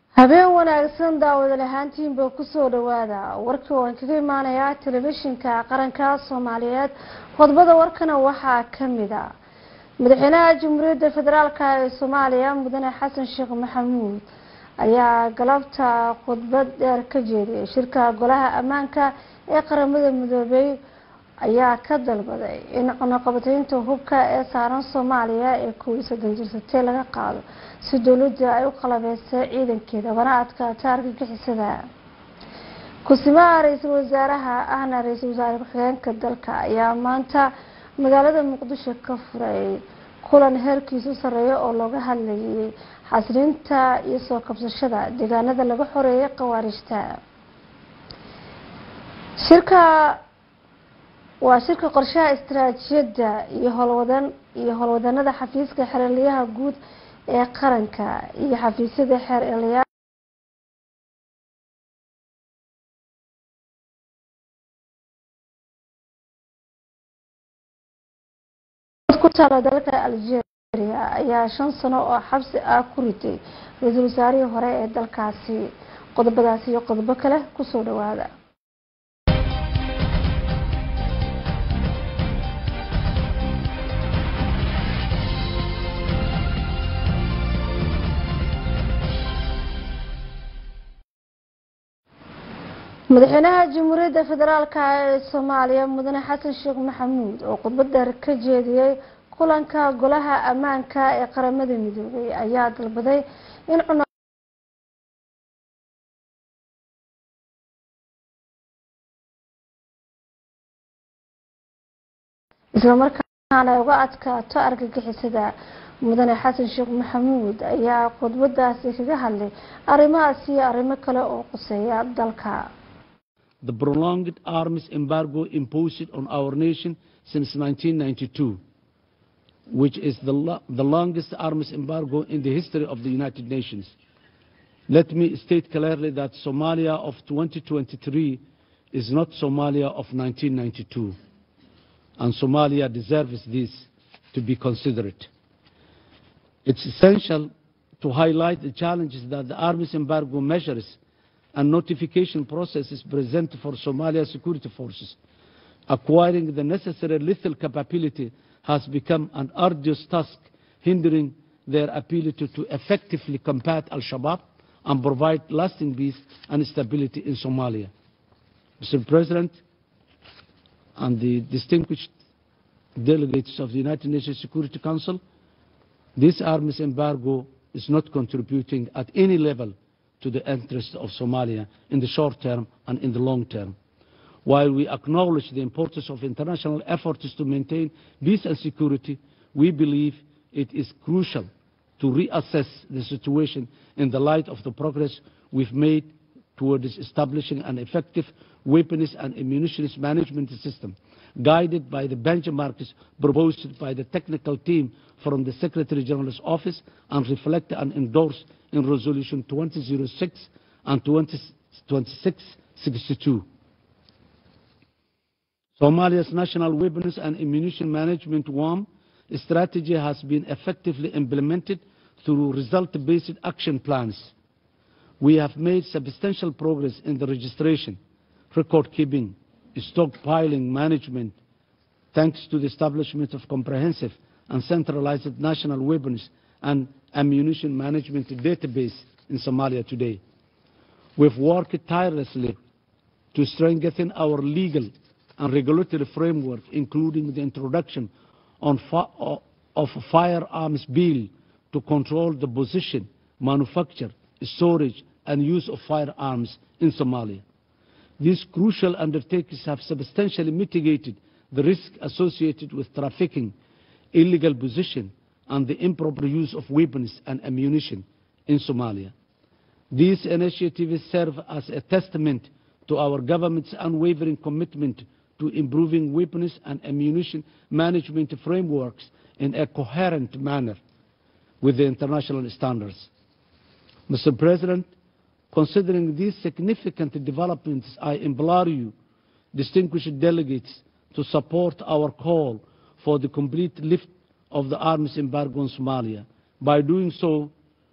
habeen wanaagsan daawada ahaantiinba kusoo dhawaada warkii waan kaga imaanayaa telefishinka qaranka soomaaliyeed qodbada warkana waxaa kamid a madaxweynaha jamhuuriyadda federaalk ee soomaaliya mudane xasan sheekh maxamuud ayaa galabta khudbad dheer ka jeediyay shirka golaha ammaanka ee qaramada midoobay ayaa ka dalbaday in cunaqabataynta hubka ee saaran soomaaliya ee kow iyo soddon jirsatee laga qaado si dowladda ay u qalabeysay ciidankeeda wana adkaata argagixisada ku-simaha ra-iisul wasaaraha ahna ra-iisul wasaare ku-xigeenka dalka ayaa maanta magaalada muqdisho ka furay kulan heerkiisu sareeya oo looga hadlayay xaslinta iyo soo kabsashada deegaanada laga xoreeyay khawaarijta shirka waa shirka qorshaha istaraatiijiyadda iyo howlwadan iyo howlwadanada xafiiska xeraliyaha guud ee qaranka iyo xafiisyada xeer eliyaa ku taala dalka algeria ayaa shan sano oo xabsi ah ku riday ra-iisul wasaarihii hore ee dalkaasi qodobadaasi iyo qodobo kale kusoo dhawaada madaxweynaha jamhuuriyadda federaalk ee soomaaliya mudane xasan sheekh maxamuud oo khudbad dheer ka jeediyey kulanka golaha ammaanka ee qaramada midoobay ayaa dalbaday in islamarkaana ay uga adkaato argagixisada mudane xasan sheekh maxamuud ayaa khudbadaasi kaga hadlay arrimahaas iyo arrimo kale oo quseeya dalka the prolonged arms embargo imposed on our nation since 1992, which is the, lo the longest arms embargo in the history of the United Nations. Let me state clearly that Somalia of 2023 is not Somalia of 1992, and Somalia deserves this to be considered. It's essential to highlight the challenges that the arms embargo measures and notification processes present for Somalia security forces. Acquiring the necessary lethal capability has become an arduous task, hindering their ability to effectively combat Al-Shabaab and provide lasting peace and stability in Somalia. Mr. President and the distinguished delegates of the United Nations Security Council, this arms embargo is not contributing at any level to the interests of Somalia in the short term and in the long term. While we acknowledge the importance of international efforts to maintain peace and security, we believe it is crucial to reassess the situation in the light of the progress we've made towards establishing an effective weapons and ammunition management system, guided by the benchmarks proposed by the technical team from the Secretary General's office and reflected and endorsed in Resolution 2006 and 2662. Somalia's National Weapons and Ammunition Management WAM strategy has been effectively implemented through result-based action plans. We have made substantial progress in the registration, record-keeping, stockpiling management, thanks to the establishment of comprehensive and centralized national weapons and ammunition management database in Somalia today. We've worked tirelessly to strengthen our legal and regulatory framework, including the introduction on fi of a firearms bill to control the position, manufacture, storage, and use of firearms in Somalia. These crucial undertakings have substantially mitigated the risk associated with trafficking, illegal possession, and the improper use of weapons and ammunition in Somalia. These initiatives serve as a testament to our government's unwavering commitment to improving weapons and ammunition management frameworks in a coherent manner with the international standards. Mr. President, considering these significant developments, I implore you, distinguished delegates, to support our call for the complete lift of the arms embargo on Somalia. By doing so,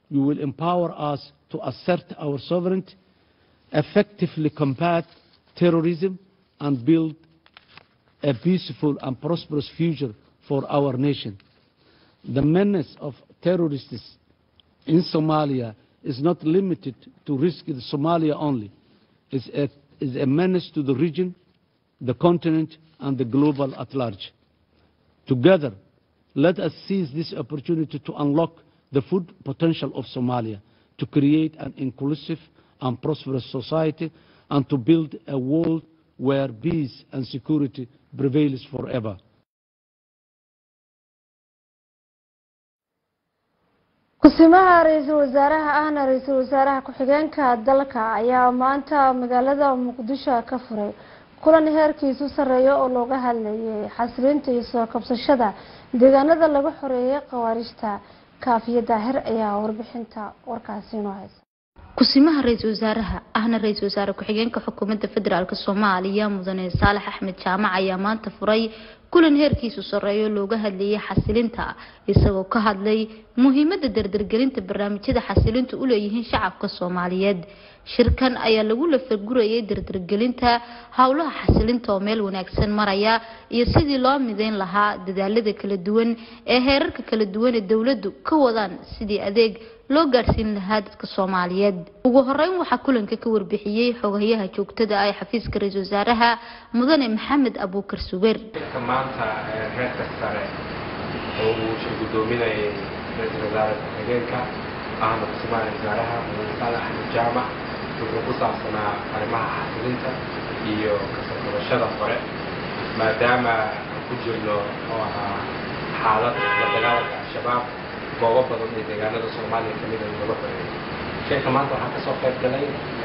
you will empower us to assert our sovereignty, effectively combat terrorism, and build a peaceful and prosperous future for our nation. The menace of terrorists in Somalia is not limited to risk in Somalia only. It's a, it's a menace to the region, the continent, and the global at large. Together, let us seize this opportunity to unlock the full potential of Somalia, to create an inclusive and prosperous society, and to build a world where peace and security prevails forever. kusimaha ra-iisul wasaaraha ahna ra-iisul wasaaraha ku-xigeenka dalka ayaa maanta magaalada muqdisho ka furay kulan heerkiisu sareeyo oo looga hadlayay xasilinta iyo soo kabsashada deegaanada laga xoreeyay khawaarijta kaafiya daahir ayaa warbixinta warkaasi inoo haysa kusimaha ra-iisul wasaaraha ahna ra-iisul wasaare ku-xigeenka xukuumadda federaalk soomaaliya mudane saalax axmed jaamac ayaa maanta furay kulan heerkiisu sareeyo looga hadlayay xasilinta isagoo ka hadlay muhiimada dardargelinta barnaamijyada xasilinta u leeyihiin shacabka soomaaliyeed shirkan ayaa lagu lafagurayay dardargelinta howlaha xasilinta oo meel wanaagsan maraya iyo sidii loo mideyn lahaa dadaalada kala duwan ee heerarka kala duwan ee dowladdu ka wadaan sidii adeeg loo gaadhsiin lahaa dadka soomaaliyeed ugu horeyn waxaa kulanka ka warbixiyey xogayaha joogtada ah ee xafiiska ra-iisul wasaaraha mudane maxamed abuukar subeer maanta heerka sare oo uu shir gudoominayay ra-iisul wasaare ku-xigeenka ahna kusimaha wasaaraha mudane saalax axmed jaamac wuxuu ku saabsanaa arrimaha xasilinta iyo kasoo qabashada hore maadaama aan ku jirno oo ahaa xaalad la dagaalanka al-shabaab goobo badan ee deegaanada soomaaliya kamid a laga xoreeyay sheeka maanta waxaa kasoo qayb galay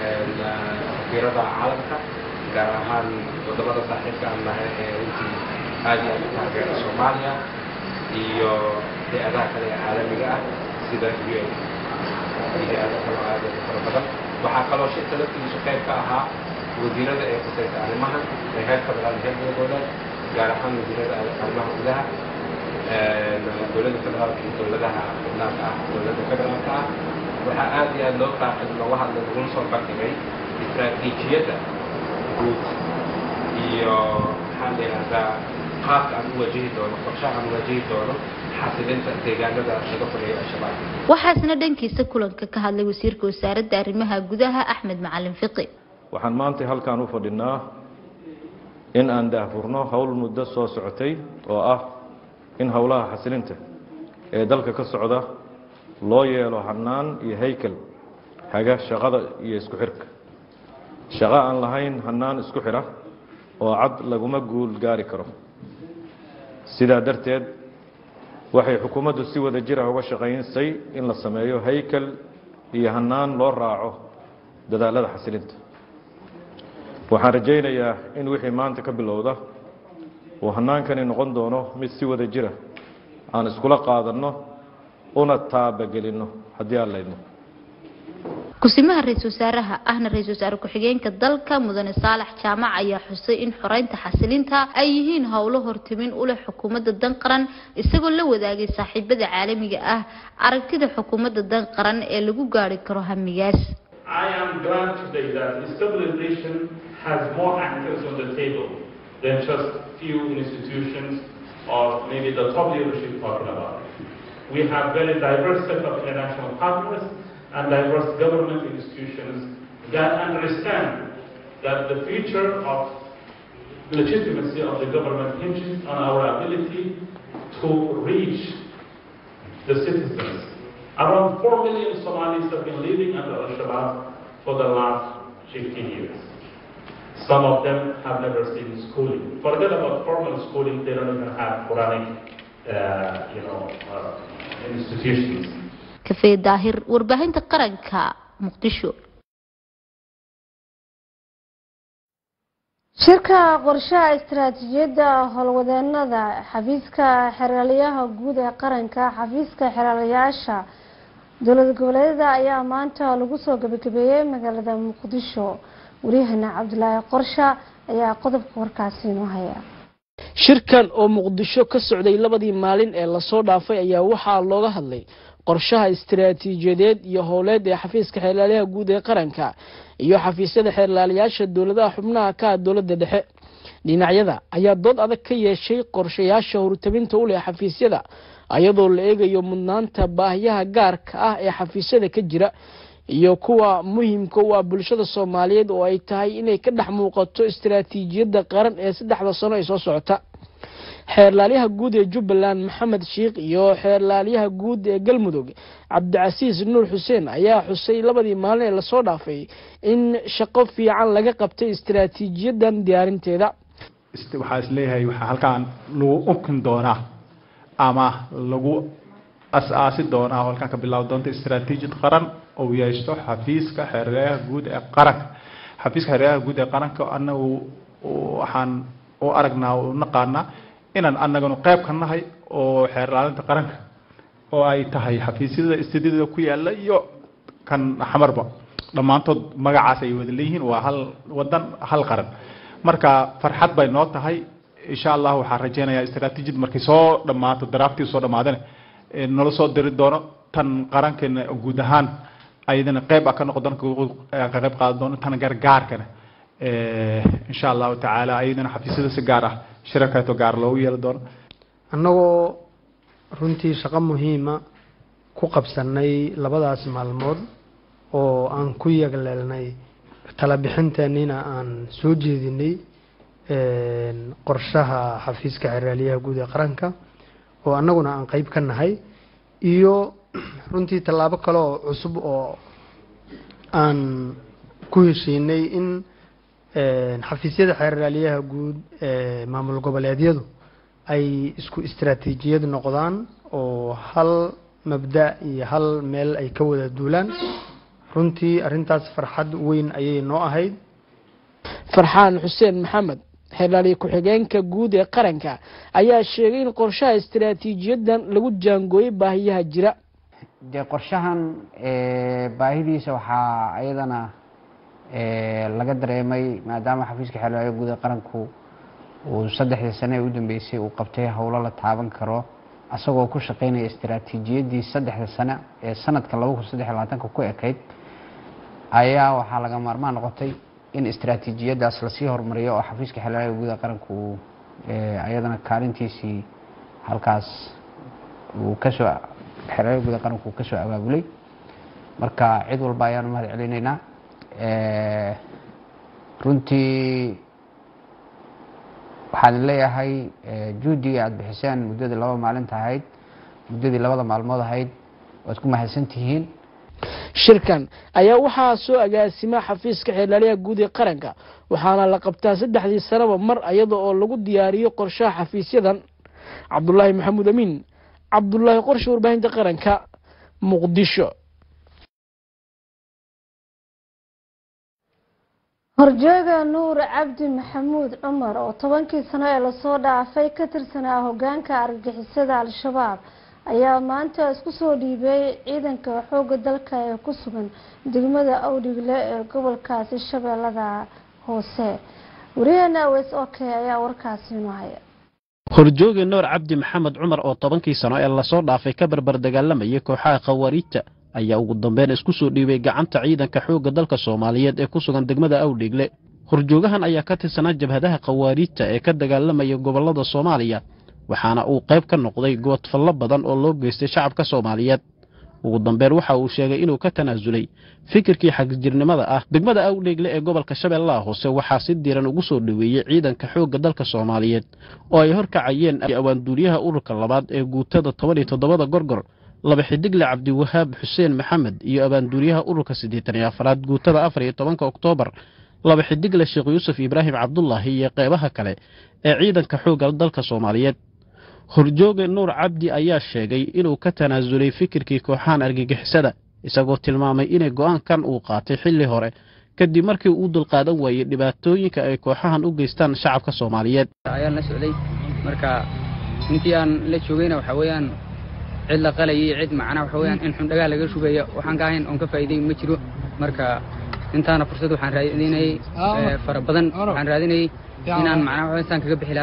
safiirada caalamka gaar ahaan wadamada saaxiibka aan nahay ee runtii aad iyo aad u taageera soomaaliya iyo hay-adaha kale ee caalamiga ah sida u n iyo hay-ada kaloo aad u fara badan waxaa kaloo shirka laftigiisu qayb ka ahaa wasiirada ee khusaysa arrimahan ee heer federaal heer goboleed gaar ahaan wasiirada arrimaha gudaha dowladda federaalka iyo dowladaha xubnaanka ah dowladda federaalka ah waxaa aad iyo aad loo qaaqay looga hadlay laguna soo bandhigay istaraatiijiyadda guud iyo maxaa la yidhahdaa qaabka aan u wajihi doono qorshaha aan u wajihi doono xasilinta deegaanada laga fogeeyo al-shabaab waxaasna dhankiisa kulanka ka hadlay wasiirka wasaaradda arrimaha gudaha axmed macalin fiqi waxaan maanta halkaan u fadhinaa in aan daahfurno howl muddo soo socotay oo ah in howlaha xasilinta ee dalka ka socda loo yeelo hanaan iyo haykel haga shaqada iyo isku xirka shaqo aan lahayn hanaan isku xidha oo cad laguma guul gaari karo sidaa darteed waxay xukuumaddu si wada jira uga shaqaynsay in la sameeyo haykel iyo hanaan loo raaco dadaalada xasilinta waxaan rajaynayaa in wixii maanta ka bilowda uu hanaankani noqon doono mid si wada jira aan iskula qaadanno una taabagelinno haddii aan laydno kusimaha ra-iisul wasaaraha ahna ra-iisul wasaare ku-xigeenka dalka mudane saalax jaamac ayaa xusay in xoreynta xasilinta ay yihiin howlo hortimin u leh xukuumadda dan qaran isagoo la wadaagay saaxiibada caalamiga ah aragtida xukuumadda dan qaran ee lagu gaari karo hamigaas I am glad today that stabilization has more actors on the table than just few institutions or maybe the top leadership talking about it. We have very diverse set of international partners and diverse government institutions that understand that the future of legitimacy of the government hinges on our ability to reach the citizens. Around 4 million Somalis have been living under Al-Shabaab for the last 15 years. Some of them have never seen schooling. Forget about formal schooling, they don't even have Quranic, uh, you know, uh, institutions. kafee daahir warbaahinta qaranka muqdisho shirka qorshaha istaraatiijiyadda howlwadeenada xafiiska xeraalyaha guud ee qaranka xafiiska xeraalayaasha dowlad goboleedyada ayaa maanta lagu soo gabagabeeyey magaalada muqdisho waryahana cabdulaahi qorsha ayaa qodobka warkaasi inoo haya shirkan oo muqdisho ka socday labadii maalin ee lasoo dhaafay ayaa waxaa looga hadlay qorshaha istiraatiijiyadeed iyo howleed ee xafiiska xeerlaaliyaha guud ee qaranka iyo xafiisyada xeerlaaliyaasha dowladaha xubnaha ka ah dowladda dhexe dhinacyada ayaa dood adag ka yeeshay qorshayaasha horutabinta u leh xafiisyada iyadoo la eegayo mudnaanta baahiyaha gaarka ah ee xafiisyada ka jira iyo kuwa muhiimka u ah bulshada soomaaliyeed oo ay tahay inay ka dhex muuqato istiraatiijiyadda qaran ee saddexda sano ay soo socota xeerlaaliyaha guud ee jubbaland maxamed sheikh iyo xeerlaaliyaha guud ee galmudug cabdicasiis nuur xuseen ayaa xusay labadii maalin ee lasoo dhaafay in shaqo fiican laga qabtay istiraatiijiyadan diyaarinteeda waxaa isleeyahay waxaa halkaan lagu umkin doonaa ama lagu as-aasi doonaa oo halkaan ka bilaabi doonta istaraatiijiyad qaran oo yeeshto xafiiska xeeryaha guud ee qaranka xafiiska xeeryaha guud ee qaranka anagu waxaan u aragnaa u naqaanaa inaan anaganu qayb ka nahay oo xeer ilaalinta qaranka oo ay tahay xafiisyada istidida ku yaala iyo kan xamarba dhammaantood magacaas ay wada leeyihiin waa hal wadan hal qaran marka farxad bay noo tahay insha allah waxaan rajeynayaa istaraatiijiyad markay soo dhammaato daraaftii soo dhammaadana nala soo diri doono tan qarankeena guud ahaan ayadana qayb a ka noqon ka qayb qaadan doono tan gargaarkana insha allahu tacaala ayadana xafiisyada si gaar ah shirarkaeto gaar loogu yeeli doono annagoo runtii shaqo muhiima ku qabsanay labadaas maalmood oo aan ku yagleelnay talabixinteennina aan soo jeedinay qorshaha xafiiska xeraaliyaha guud ee qaranka oo annaguna aan qeyb ka nahay iyo runtii tallaabo kale oo cusub oo aan ku heshiinay in xafiisyada xeerraaliyaha guud ee maamul goboleedyadu ay isku istaraatiijiyad noqdaan oo hal mabda iyo hal meel ay ka wada duulaan runtii arrintaas farxad weyn ayay noo ahayd farxaan xuseen maxamed xeerlaaliye ku-xigeenka guud ee qaranka ayaa sheegay in qorshaha istaraatiijiyadan lagu jaangooyay baahiyaha jira dee qorshahan baahidiisa waxaa ayadana laga dareemay maadaama xafiiska xeerlaaliya guud ee qaranku uu saddexdii sane ee u dambeysay uu qabtay howlo la taaban karo asagoo ku shaqeynaya istaraatiijiyadii saddexda sane ee sanadka laba kun saddex iyo labaatanka ku ekayd ayaa waxaa laga maarmaan noqotay in istaraatiijiyadaas lasii horumariyo oo xafiiska xeerlaaliya guud ee qaranku uu ayadana kaalintiisii halkaas uu kasoo xeerlaaliya guud ee qaranku uu kasoo abaabulay marka cid walba ayaanu mahad celinaynaa runtii waxaan leeyahay juhdigii aada bixiseen muddadii laba maalinta ahayd muddadii labada maalmood ahayd waad ku mahadsan tihiin shirkan ayaa waxaa soo agaasima xafiiska xeerlaaliyaha guud ee qaranka waxaana la qabtaa saddexdii sanaba mar iyada oo lagu diyaariyo qorshaha xafiisyadan cabdulaahi maxamuud amiin cabdulaahi qorshe warbaahinta qaranka muqdisho horjooga nuur cabdi maxamuud cumar oo tobankii sano ee lasoo dhaafay ka tirsanaa hogaanka argagixisada al-shabaab ayaa maanta isku soo dhiibay ciidanka xooga dalka ee ku sugan degmada awdhigle ee gobolkaasi shabeellada hoose wariyaheena aweys oke ayaa warkaasi inoo haya horjooge nuur cabdi maxamed cumar oo tobankii sano ee lasoo dhaafay ka barbar dagaalamayay kooxaha khawaariijta ayaa ugu dambeyn isku soo dhiibay gacanta ciidanka xoogga dalka soomaaliyeed ee ku sugan degmada awdhigle horjoogahan ayaa ka tirsanaa jabhadaha khawaariijta ee ka dagaalamaya gobollada soomaaliya waxaana uu qayb ka noqday goodfallo badan oo loo geystay shacabka soomaaliyeed ugu dambeyn waxa uu sheegay inuu ka tanaasulay fikirkii xagjirnimada ah degmada awdheegle ee gobolka shabeellaha hoose waxaa si diiran ugu soo dhoweeyey ciidanka xoogga dalka soomaaliyeed oo ay horkacayeen awaanduuriyaha ururka labaad ee guutada toban iyo toddobada gorgor laba xidigle cabdiwahaab xuseen maxamed iyo abaanduuriyaha ururka siddeetan iyo afaraad guutada afar iyo tobanka oktoobar laba xidigle sheekh yuusuf ibraahim cabdulaahi iyo qeybaha kale ee ciidanka xoogga dalka soomaaliyeed horjooge nuur cabdi ayaa sheegay inuu ka tanaasulay fikirkii kooxahan argagixisada isagoo tilmaamay inay go'aankan uu qaatay xilli hore kadib markii uu dulqaadan waayey dhibaatooyinka ay kooxahan u geystaan shacabka soomaaliyeed ayaan la socday marka intii aan la joogayna waxaa weeyaan cid la qalayay cid macnaa waxa weeyaan in xundhagaa laga shugaya waxaan ka ahayn oon ka faa'iiday ma jiro marka intaana fursad waxaan raadinayay fara badan waxaan raadinayay inaan macnaa waxa saan kaga bixi lahaa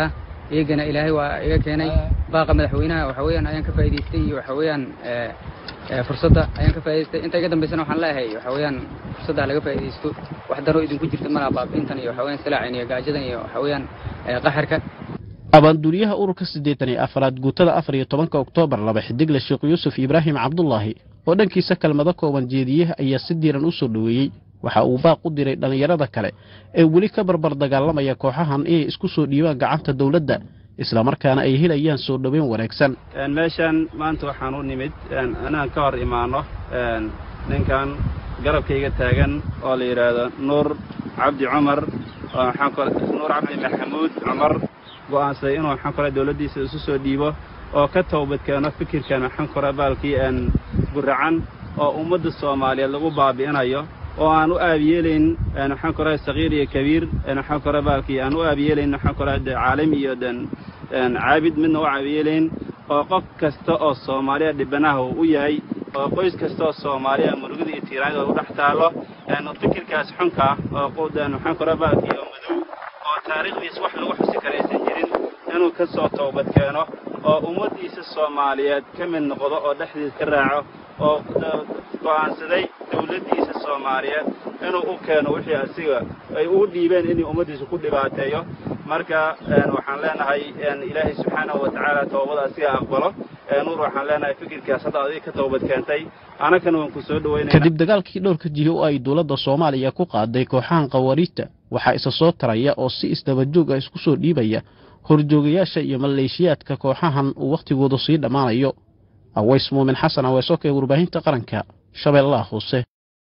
iyagana ilaahay waa iga keenay baaqa madaxweynaha waxa weeyaan ayaan ka faa'iidaystay iyo waxa weeyaan fursadda ayaan ka faa'idaystay inta iga dambaysana waxaan leeyahay waxa weeyaan fursadda laga faa'iidaysto wax daro idinku jirta malaha baabiintan iyo waxa weeyaan salaacan iyo gaajadan iyo waxa weeyaan qaxarka abaanduuriyaha ururka siddeetan iyo afaraad guutada afar iyo tobanka oktoobar laba xidigle sheekh yuusuf ibraahim cabdulaahi oo dhankiisa kelmado kooban jeediye ayaa si diiran u soo dhoweeyey waxa uu baaq u diray dhallinyarada kale ee weli ka barbar dagaalamaya kooxahan inay isku soo dhiibaan gacanta dowladda islamarkaana ay helayaan soo dhoweyn wanaagsan meeshan maanta waxaan u nimid inaan ka hor imaanno ninkan garabkayga taagan oo la yidhaahdo nuur cabdi cumar nuur cabdi maxamuud cumar go'aansaday inuu waxaan kore dowladdiisa isu soo dhiibo oo ka towbadkeeno fikirkan waxaan kore baalkii guracan oo ummadda soomaaliyeed lagu baabi'inayo oo aan u aabiyeelayn waxaan kore sakiir iyo kabiir waxaan kore baalkii aan u aabiyeelayn waxaan kore caalim iyo caabid midna u aabiyeelayn oo qof kasta oo soomaaliya dhibanaha uu u yahay oo qoys kasta oo soomaaliya murugada iyo tiiraanida u dhex taallo fikirkaas xunka oo waxaan kore baalkii oo madow oo taariikhdiis wax lagu xusi karaysan jirin inuu ka soo toobad keeno oo ummaddiisa soomaaliyeed ka mid noqdo oo dhexdiis ka raaco oo go'aansaday dowladdiisa soomaaliyeed inuu u keeno wixii asiga ay ugu dhiibeen inuu ummaddiisa ku dhibaateeyo marka waxaan leenahay ilaahay subxaanahu wa tacaala toobada asiga aqbalo nuur waxaan leenahay fikirkaas hadda adiga ka toobad keentay anakana waan ku soo dhaweynaya kadib dagaalkii dhowrka jiho oo ay dowladda soomaaliya ku qaaday kooxahan khawariijta waxaa isa soo taraya oo si isdabajoog ah isku soo dhiibaya horjoogayaasha iyo maleeshiyaadka kooxahan uu wakhtigoodu sii dhammaanayo aways muumin xasan aweesoka ee warbaahinta qaranka shabeellaha hoose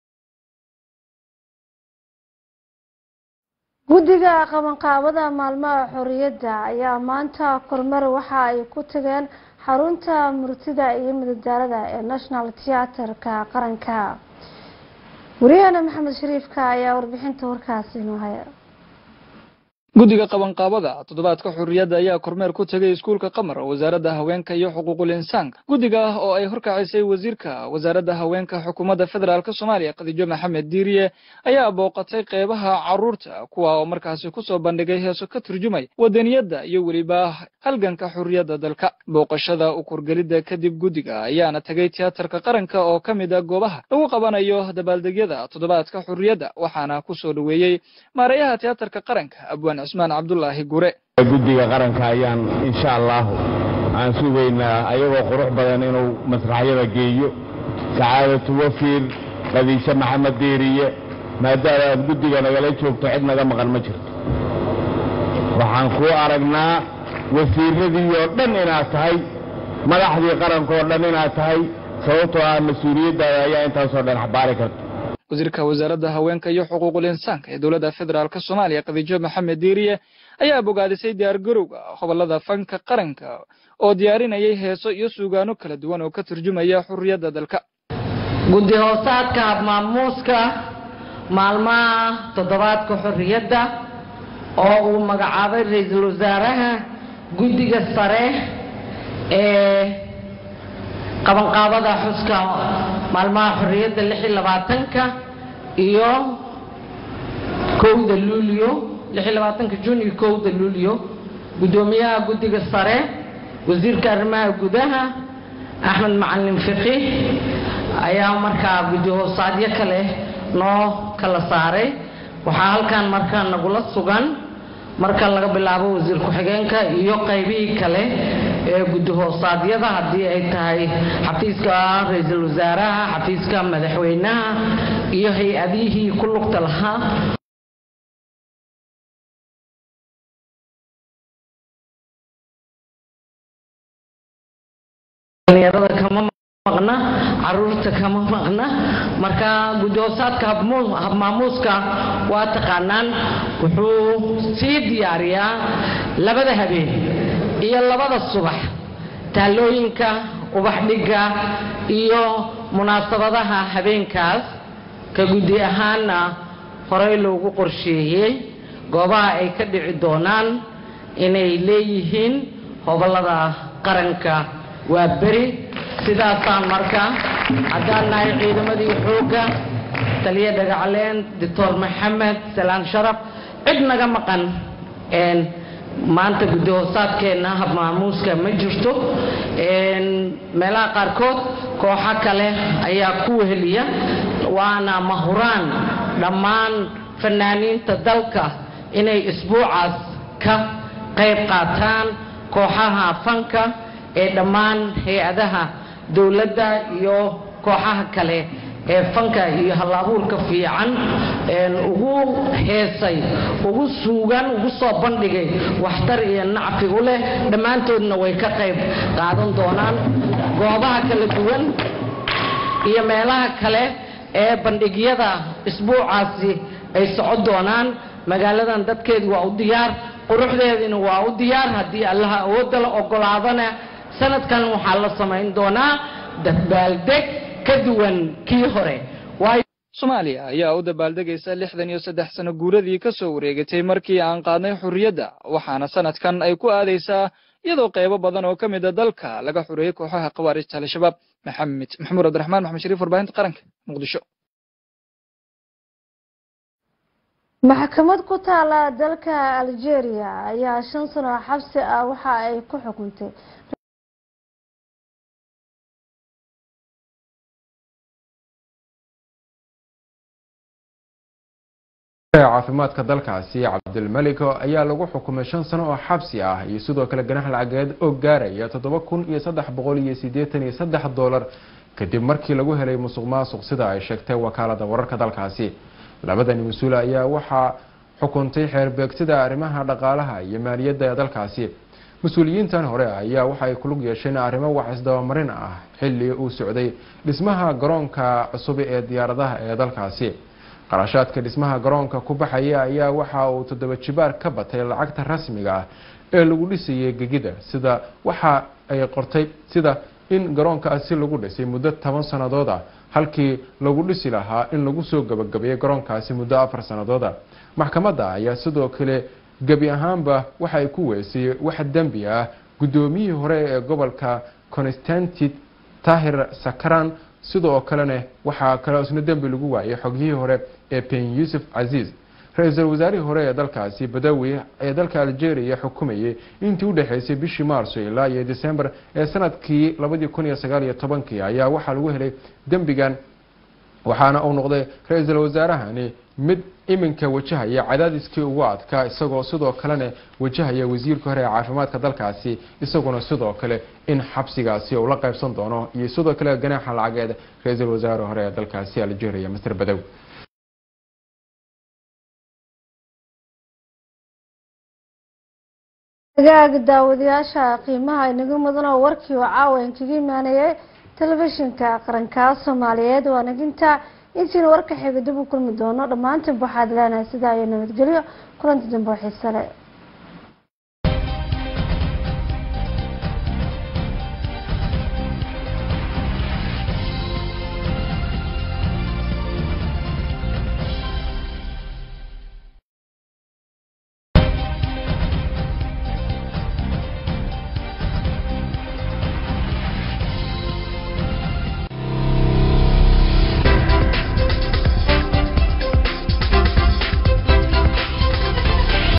guddiga qabanqaabada maalmaha xorriyadda ayaa maanta kormar waxa ay ku tageen xarunta murtida iyo madadaalada ee national theaterka qaranka wariyaheena maxamed shariifka ayaa warbixinta warkaasi inoo haya guddiga qabanqaabada toddobaadka xurriyadda ayaa kormeer ku tegay iskuulka qamar wasaaradda haweenka iyo xuquuqul insaanka guddiga ah oo ay horkacisay wasiirka wasaaradda haweenka xukuumadda federaalk soomaaliya khadiijo maxamed diiriye ayaa booqatay qeybaha caruurta kuwa oo markaasi kusoo bandhigay heeso ka turjumay wadaniyadda iyo weliba halganka xurriyadda dalka booqashada ukurgelidda kadib guddiga ayaana tegay tiyaatarka qaranka oo ka mid a goobaha lagu qabanayo dabaaldegyada toddobaadka xurriyadda waxaana kusoo dhoweeyey maareeyaha tiyaatarka qaranka abwaan cusmaan cabdulaahi gure guddiga qaranka ayaan insha allahu aan sugaynaa ayagoo qurux badan inuu masraxyada geeyo sacaadatu wafiir qadiishe maxamed diiriye maadaama aad guddiga nagala joogto cid naga maqan ma jirto waxaan kuu aragnaa wasiiradii oo dhan inaad tahay madaxdii qarankaoo dhan inaad tahay sababtoo ah mas-uuliyaddaada ayaa intaasoo dhan xabaari karta wasiirka wasaaradda haweenka iyo xuquuqul insaanka ee dowladda federaalk soomaaliya khadiijo maxamed diiriye ayaa bogaadisay diyaargarowga hobolada fanka qaranka oo diyaarinayay heeso iyo suugaano kala duwan oo ka turjumaya xurriyadda dalka guddi hoosaadka habmaamuuska maalmaha toddobaadka xorriyadda oo uu magacaabay ra-iisul wasaaraha guddiga sare ee qabanqaabada xuska maalmaha xorriyadda lix iyo labaatanka iyo kowda luulyo lix iyo labaatanka jun iyo kowda luulyo guddoomiyaha guddiga sare wasiirka arrimaha gudaha axmed macalin fiqi ayaa markaa guddi hoosaadyo kale noo kala saaray waxaa halkan markaa nagula sugan marka laga bilaabo wasiir ku-xigeenka iyo qaybihii kale ee guddi hoosaadyada haddii ay tahay xafiiska ra-iisul wasaaraha xafiiska madaxweynaha iyo hay-adihii ku lugta lahaa dhalinyarada kama maqna caruurta kama maqna marka guddi hoosaadka habmaamuuska waa taqaanaan wuxuu sii diyaariyaa labada habeen iyo labada subax taalooyinka ubax dhigga iyo munaasabadaha habeenkaas ka guddi ahaanna horey loogu qorsheeyey goobaha ay ka dhici doonaan inay leeyihiin hobolada qaranka waa beri sidaasaan marka haddaan nahay ciidamadii xoogga taliya dhagacaleen doctor maxamed salaan sharaf cid naga maqan maanta gudahoosaadkeenna habmaamuuska ma jirto meelaha qaarkood kooxo kale ayaa ku weheliya waana mahuraan dhammaan fanaaniinta dalka inay isbuucaas ka qayb qaataan kooxaha fanka ee dhammaan hay-adaha dowladda iyo kooxaha kale ee fanka iyo hal-abuurka fiican ugu heesay ugu suugan ugu soo bandhigay waxtar iyo nacfi u leh dhammaantoodna way ka qayb qaadan doonaan goobaha kala duwan iyo meelaha kale ee bandhigyada isbuucaasi ay socon doonaan magaaladan dadkeedu waa u diyaar quruxdeedina waa u diyaar haddii allaha awoodda la ogolaadana sanadkan waxaa la samayn doonaa dabaaldeg ka duwan kii hore soomaaliya ayaa u dabaaldegaysa lixdan iyo saddex sano guuradii ka soo wareegatay markii aan qaadnay xurriyadda waxaana sanadkan ay ku aadaysaa iyadoo qaybo badan oo ka mid a dalka laga xureeyey kooxaha khawaarijta al-shabaab maxamed maxamuud cabdiraxmaan maxamed shariif warbaahinta qaranka muqdisho maxkamad ku taala dalka algeria ayaa shan sano xabsi ah waxa ay ku xukuntay caafimaadka dalkaasi cabdilmaliko ayaa lagu xukumay shan sano oo xabsi ah iyo sidoo kale ganax lacageed oo gaaraya toddoba kun iyo saddex boqol iyo siddeetan iyo saddex dollar kadib markii lagu helay musuq maasuq sida ay sheegtay wakaalada wararka dalkaasi labadani mas-uul ayaa waxaa xukuntay xeerbeegsida arrimaha dhaqaalaha iyo maaliyadda ee dalkaasi mas-uuliyiintan hore ayaa waxaay kulug yeesheen arrimo wax isdabamarin ah xilli uu socday dhismaha garoonka cusub ee diyaaradaha ee dalkaasi qarashaadka dhismaha garoonka ku baxaya ayaa waxa uu toddoba jibaar ka batay lacagta rasmiga ah ee lagu dhisayay gegida sida waxa ay qortay sida in garoonkaasi lagu dhisay muddo toban sannadood ah halkii lagu dhisi lahaa in lagu soo gabagabeeyay garoonkaasi muddo afar sanadooda maxkamadda ayaa sidoo kale gebi ahaanba waxa ay ku weysay wax dembi ah guddoomiyihii hore ee gobolka constantit tahir sakaran sidoo kalena waxaa kale isna dembi lagu waayay xogyihii hore ee ben yuusuf casiis ra-iisul wasaarihii hore ee dalkaasi badawi ee dalka algeria xukumayay intii u dhexeysay bishii maarso ilaa iyo december ee sanadkii labadii kun iyo sagaal iyo tobankii ayaa waxaa lagu helay dembigan waxaana uu noqday ra-iisul wasaarahani mid iminka wajahaya cadaadiskii ugu adkaa isagoo sidoo kalena wajahaya wasiirka hore ee caafimaadka dalkaasi isaguna sidoo kale in xabsigaasi uu la qaybsan doono iyo sidoo kale ganaaxa lacageed ra-iisul wasaare hore ee dalkaasi algeria master badow agaag daawadayaasha qiimaha inaga mudan oo warkii oo caawa inkaga imaanayay telefishinka qaranka soomaaliyeed waa naginta intiina warka xiga dib u kulmi doono dhammaantiin waxaad leenahay sidaa iyo nabadgelyo kulanti dambe oo xiise leh